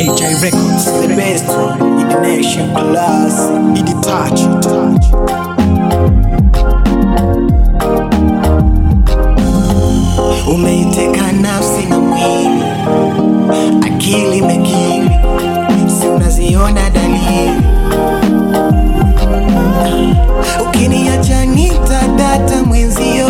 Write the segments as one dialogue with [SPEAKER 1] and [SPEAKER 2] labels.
[SPEAKER 1] AJ Records,
[SPEAKER 2] The best one in the nation, class.
[SPEAKER 1] Idi Touch.
[SPEAKER 2] Umeiteka nafsi na mwili, akili mekili, si unaziona dalili. Ukiniacha nitadata mwenzio,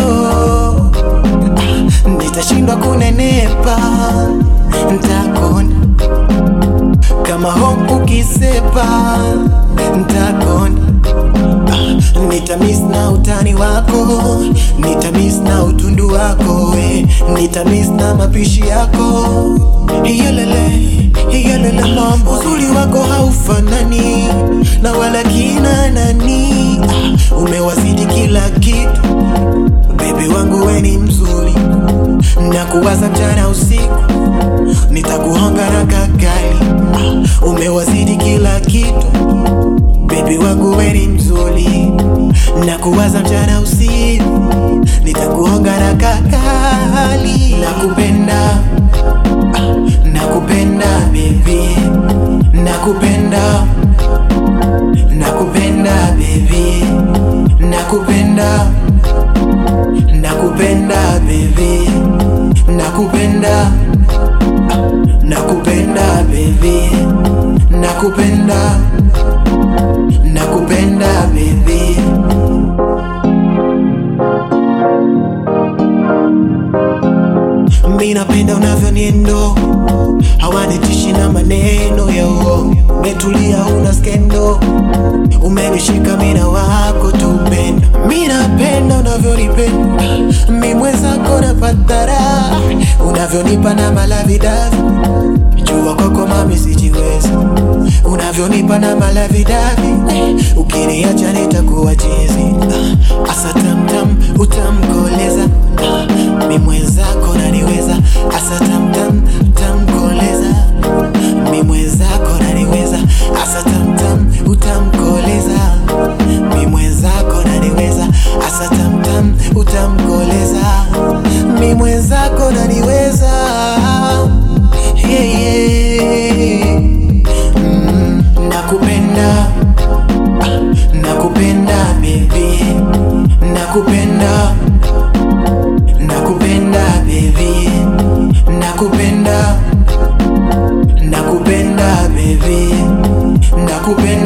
[SPEAKER 2] nitashindwa kunenepa, ntakona kama hope ukisepa, ntakona Nitamiss na utani wako, nitamiss na utundu wako, we. nitamiss na mapishi yako. Iyelele, iyelele mama, uzuri wako haufanani na wala kina nani. Ah, umewazidi kila kitu, bebi wangu we ni mzuri, na kuwaza mchana usiku, nitakuhonga na kakali. Ah, umewazidi kila kitu Baby wangu we ni mzuri na kuwaza mchana usiku, nitakuonga na kakali. Nakupenda, ah, nakupenda baby, nakupenda, nakupenda baby, nakupenda, nakupenda baby, nakupenda, ah, nakupenda baby, nakupenda nakupenda baby mi napenda unavyoniendo hawanitishi na maneno ya uongo umetulia una skendo umenishika mina wako tupenda mi napenda unavyonipenda mi mwenzako napatara unavyonipa na malavidavi jua kwako mami sijiwezi unavyonipa na malavidavi eh, ukiniacha nitakuwa chizi ah, asa tamtam utamkoleza ah, mi mwenzako naniweza asa tamtam utamkoleza mi mwenzako naniweza asa tamtam utamkoleza mi mwenzako naniweza asa tamtam utamkoleza mi mwenzako naniweza yeah, yeah. Mm, nakupenda ah, nakupenda baby nakupenda nakupenda baby nakupenda nakupenda baby nakupenda